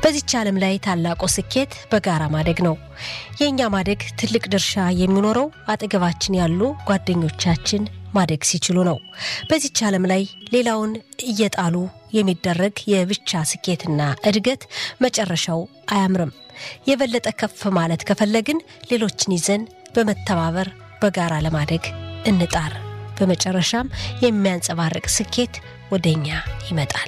በዚች ዓለም ላይ ታላቁ ስኬት በጋራ ማደግ ነው። የእኛ ማደግ ትልቅ ድርሻ የሚኖረው አጠገባችን ያሉ ጓደኞቻችን ማደግ ሲችሉ ነው። በዚች ዓለም ላይ ሌላውን እየጣሉ የሚደረግ የብቻ ስኬትና እድገት መጨረሻው አያምርም። የበለጠ ከፍ ማለት ከፈለግን ሌሎችን ይዘን በመተባበር በጋራ ለማደግ እንጣር። በመጨረሻም የሚያንጸባርቅ ስኬት ወደ እኛ ይመጣል።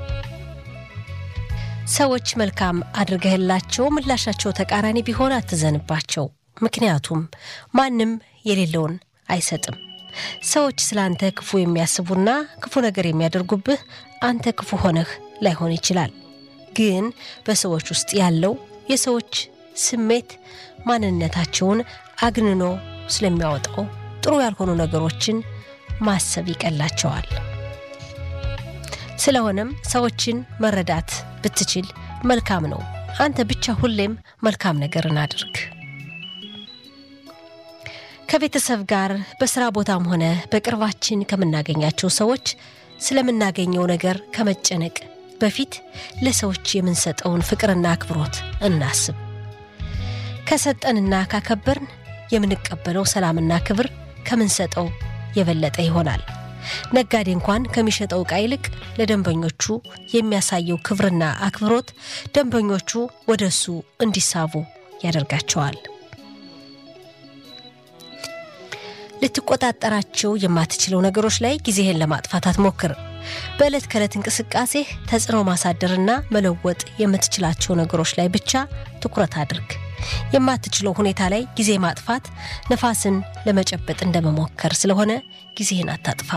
ሰዎች መልካም አድርገህላቸው ምላሻቸው ተቃራኒ ቢሆን አትዘንባቸው። ምክንያቱም ማንም የሌለውን አይሰጥም። ሰዎች ስለ አንተ ክፉ የሚያስቡና ክፉ ነገር የሚያደርጉብህ አንተ ክፉ ሆነህ ላይሆን ይችላል። ግን በሰዎች ውስጥ ያለው የሰዎች ስሜት ማንነታቸውን አግንኖ ስለሚያወጣው ጥሩ ያልሆኑ ነገሮችን ማሰብ ይቀላቸዋል። ስለሆነም ሰዎችን መረዳት ብትችል መልካም ነው። አንተ ብቻ ሁሌም መልካም ነገርን አድርግ። ከቤተሰብ ጋር በስራ ቦታም ሆነ በቅርባችን ከምናገኛቸው ሰዎች ስለምናገኘው ነገር ከመጨነቅ በፊት ለሰዎች የምንሰጠውን ፍቅርና አክብሮት እናስብ። ከሰጠንና ካከበርን የምንቀበለው ሰላምና ክብር ከምንሰጠው የበለጠ ይሆናል። ነጋዴ እንኳን ከሚሸጠው ዕቃ ይልቅ ለደንበኞቹ የሚያሳየው ክብርና አክብሮት ደንበኞቹ ወደ እሱ እንዲሳቡ ያደርጋቸዋል። ልትቆጣጠራቸው የማትችለው ነገሮች ላይ ጊዜህን ለማጥፋት አትሞክር። በዕለት ከዕለት እንቅስቃሴህ ተጽዕኖ ማሳደርና መለወጥ የምትችላቸው ነገሮች ላይ ብቻ ትኩረት አድርግ። የማትችለው ሁኔታ ላይ ጊዜ ማጥፋት ነፋስን ለመጨበጥ እንደመሞከር ስለሆነ ጊዜህን አታጥፋ።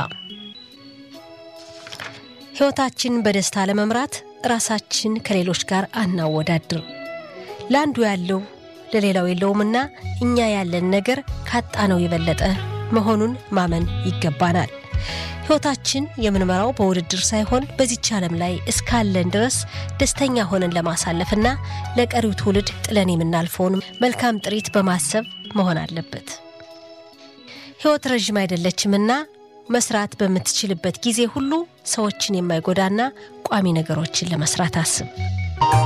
ሕይወታችን በደስታ ለመምራት ራሳችን ከሌሎች ጋር አናወዳድር። ለአንዱ ያለው ለሌላው የለውምና እኛ ያለን ነገር ካጣነው የበለጠ መሆኑን ማመን ይገባናል። ሕይወታችን የምንመራው በውድድር ሳይሆን በዚች ዓለም ላይ እስካለን ድረስ ደስተኛ ሆነን ለማሳለፍና ለቀሪው ትውልድ ጥለን የምናልፈውን መልካም ጥሪት በማሰብ መሆን አለበት። ሕይወት ረዥም አይደለችምና መስራት በምትችልበት ጊዜ ሁሉ ሰዎችን የማይጎዳና ቋሚ ነገሮችን ለመስራት አስብ።